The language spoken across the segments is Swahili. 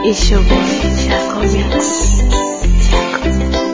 It's your boy, Chaco Mix. Chaco.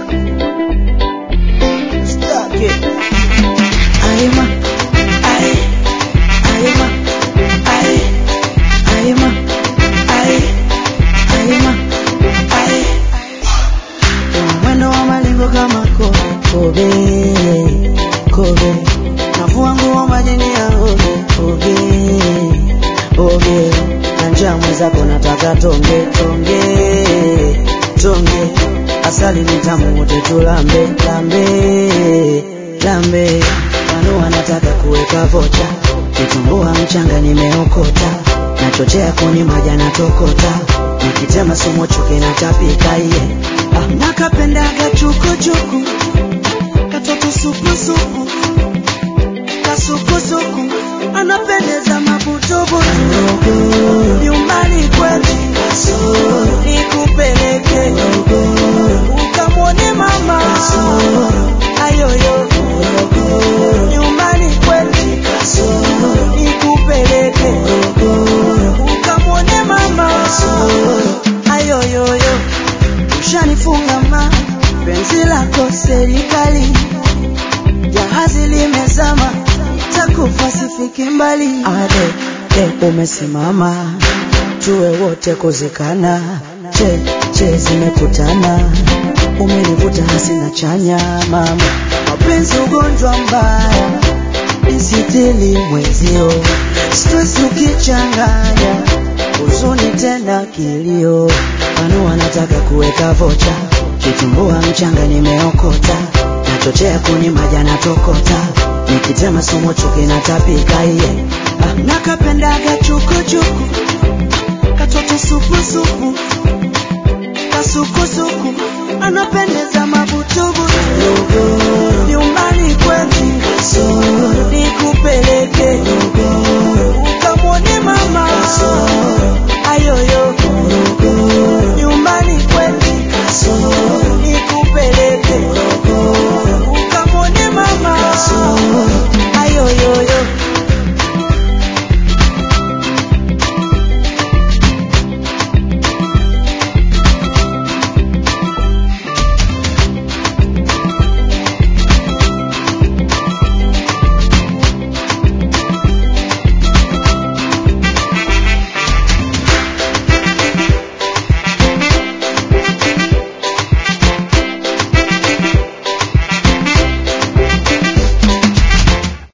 Stuck it. Aima, ai, aima, ai, aima, ai, aima, ai. Una mwendo wa malingo kama ko- kobe, kobe. Navua nguo majini ya oge, oge, oge. Na njaa mwenzako nataka tonge, tonge, tonge. Asali ni tamu wote tulambe, lambe, lambe. Wanu wanataka kuweka vocha, kitumbua mchanga nimeokota, nachochea kuni maja natokota, nikitema sumo chuki natapika iye. Ah, nakapendaga chukuchuku, katoto supusupu, kasukusuku, anapendeza mabutubutu, nyumbani kwetu nikupeleke ukamwone mama ayoyo nyumbani kwetu nikupeleke ukamwone mama ayoyoyo ushanifunga ma penzi lako serikali jahazi limezama takufa sifiki mbali ade de umesimama tuwe wote kuzikana che che zimekutana umenivuta hasina chanya mama mapenzi ugonjwa mbaya nisitili mwezio stress ukichanganya huzuni tena kilio wanu wanataka kuweka vocha kitumbua mchanga nimeokota nachochea kuni maja natokota nikitema sumo chuki natapika iye ah, nakapendaga chukuchuku